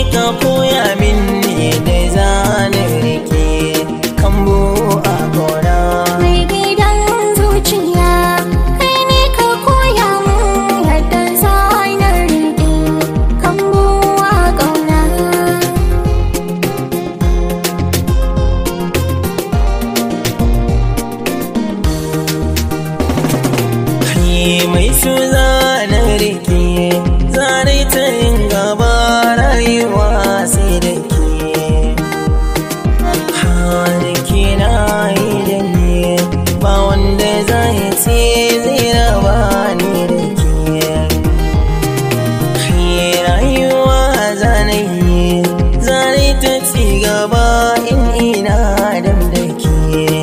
ka koya min yadda zanen rike kambu a gona Mai gidan zuciya kai ne ka koya min yadda zanar riƙe kambuwa ƙauna. Kai mai su zanen rike zane ta yin gaba rayuwa sai da ke Hanki na yi da ni ba wanda zai ce zai raba ni da ke Kai rayuwa zane yi zane ta ci gaba in ina dam da ke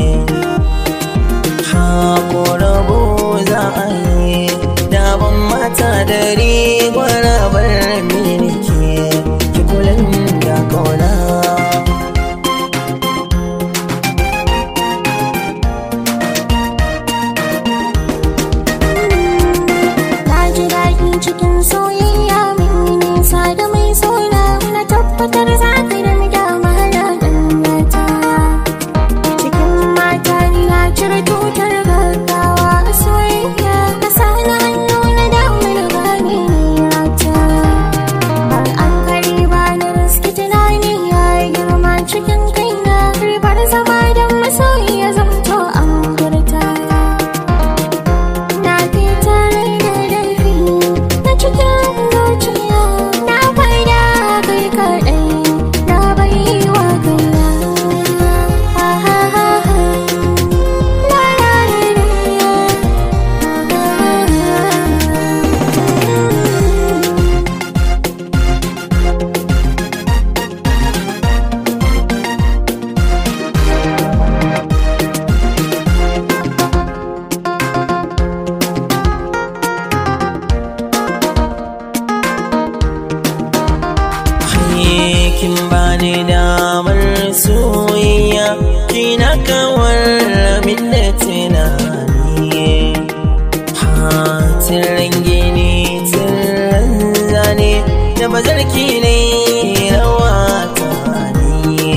Haƙorabo za a yi daban mata dare gwarabar mini ke ki kulan da kauna Na ji daɗi cikin soyayya min nisa da mai sona na tabbatar za ka yi da mahala ɗanyata. Cikin mata ni na cire tutar gaggawa a soyayya na sani hannu na damar gane niyata. Har an kari ba na riski tunani ya yi girma cikin kaina ribar zama da masoyi ya zamto an furta. Na fitar da laifi na cikin zuciya na faida kai kaɗai na bai wa kaina. Ha ha ha ha. La la la la. Haye kin bani damar soyayya kina kawar min da tunani Hatirin gini tirin zane da bazarki ne rawa tani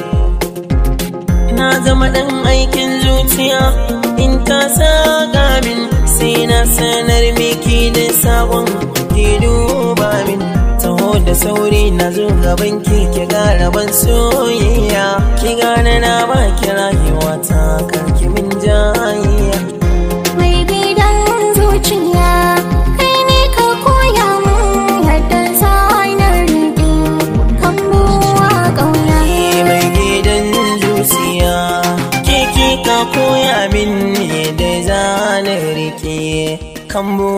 Na zama ɗan aikin zuciya in ta saka min sai na sanar miki da sabon ki duba min taho da sauri na zo gaban ki ki gara ban soyayya ki gane na ba ki rayuwa ta karki min jayayya Mai gidan zuciya kai ne ka koya min yadda zanar riƙe kambuwa ƙauna. mai gidan zuciya ke ki ka koya min da zanen rike kambo